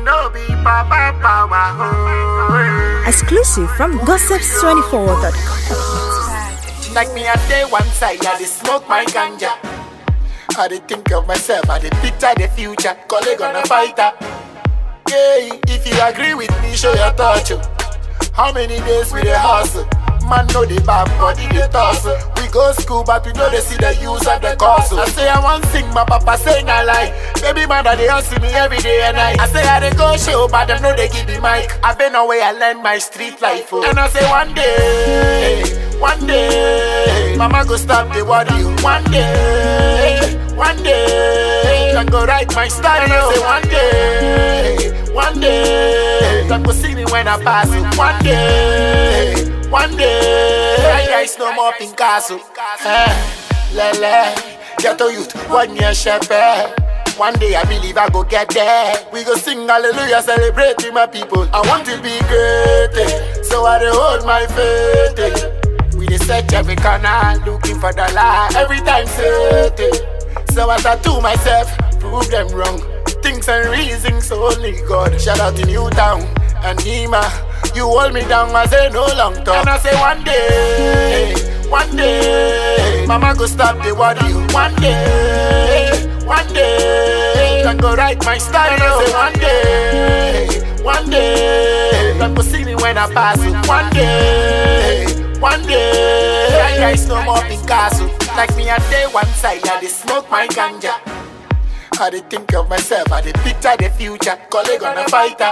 no be papa power. Oh, Exclusive from gossips24.com. Like me, I stay one side, I dey smoke my ganja. I dey think of myself, I dey picture the future. Colleague on a fighter. Yeah, if you agree with me, show your touch. oh. How many days we dey hustle? Man know the bad body dey tussle. We go school, but we know they see the use of the course. I say I want sing, my papa say na lie. Baby mother they hustle me every day and night. I say I dey go show, but them know they give me mic. I been away, I learn my street life. Oh. And I say one day, one day, mama go stop the worry. oh. One day, one day, can go write my story. And I say one day, one day, can go see me when I pass it. One day, one day, I guys no more Picasso. Eh, lele, ghetto youth, one year shepherd. One day I believe I go get there. We go sing hallelujah, celebrating my people. I want to be great, eh, so I dey hold my faith. eh. We dey search every corner, looking for the lie. Every time say it. So as I do myself, prove them wrong. Things and reasons only God. Shout out to Newtown and Nima. You hold me down, I say no long talk. And I say one day, one day, Mama go stop the worry. One day, one day, can go write my story. And I say one day, one day, can go see me when I pass it. One day, one day, I guys no more Picasso. Like me, I day one side, I dey smoke my ganja. I dey think of myself, I dey picture the future. Colleague on a fighter.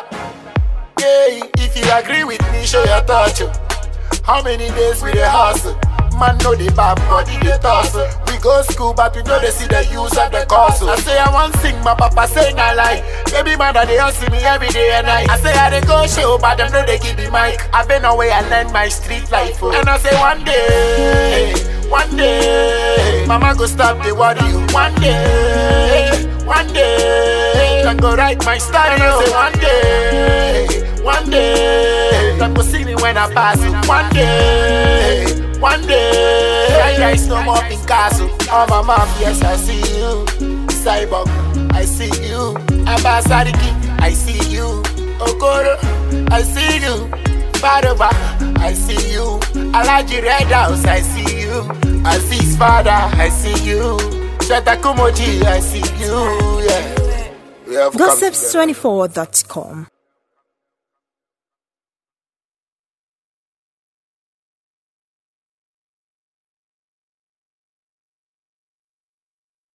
Yeah, if you agree with me, show your touch. oh. How many days we dey hustle? Man know the bad body dey tussle. We go school, but we know they see the use of the course. oh. I say I want sing, my papa say na lie. Baby mother they hustle me every day and night. I say I dey go show, but them know they give me mic. I been away and learn my street life. oh. And I say one day, one day, mama go stop the worry. oh. One day, one day, can go write my story. And I say one day, one day, can go see me when I pass it. One day, one day, I guys no more Picasso. Oh my mom, yes I see you. Cyborg, I see you. Abasariki, I see you. Okoro, I see you. Faroba, I see you. Alaji Red House, I see you. Aziz Father, I see you. Shatakumoji, I see you. Yeah. We have come together. Gossips24.com.